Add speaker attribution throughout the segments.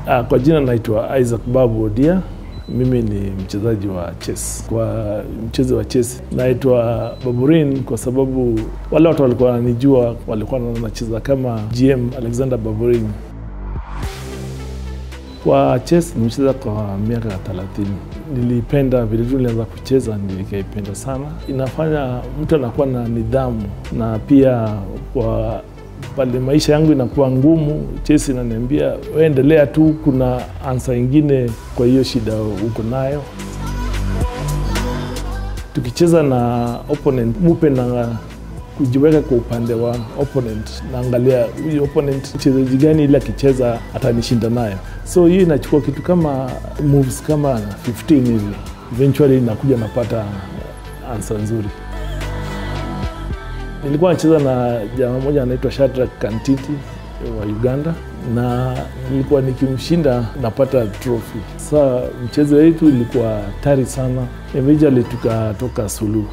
Speaker 1: Uh, kwa jina naitwa Isaac Babu Odia. Mimi ni mchezaji wa chess. Kwa mchezo wa chess naitwa Baburin kwa sababu wale watu walikuwa wananijua walikuwa wanacheza kama GM Alexander Baburin. Kwa chess nimecheza kwa miaka 30. Nilipenda vile tu nilianza kucheza, nilikaipenda sana. Inafanya mtu anakuwa na nidhamu, na pia kwa pale maisha yangu inakuwa ngumu, chess inaniambia wewe endelea tu, kuna ansa ingine kwa hiyo shida uko nayo. Tukicheza na opponent, mupe na kujiweka kwa upande wa opponent, naangalia huyu opponent mchezaji gani ile akicheza atanishinda nayo. So hiyo inachukua kitu kama moves kama 15 hivi, eventually nakuja napata ansa nzuri. Nilikuwa nacheza na jamaa moja anaitwa Shadrack Kantiti wa Uganda, na nilikuwa nikimshinda napata trophy. Sa mchezo wetu ilikuwa tari sana, eventually tukatoka suluhu.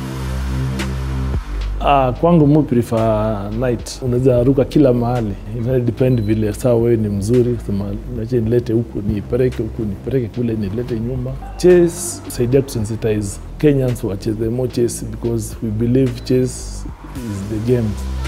Speaker 1: Ah, kwangu mu prefer night. Unaweza ruka kila mahali, ina depend vile saa wewe ni mzuri, sema nache nilete huku nipeleke huku nipeleke kule nilete nyuma. Chess saidia kusensitize Kenyans wacheze more chess because we believe chess is the game.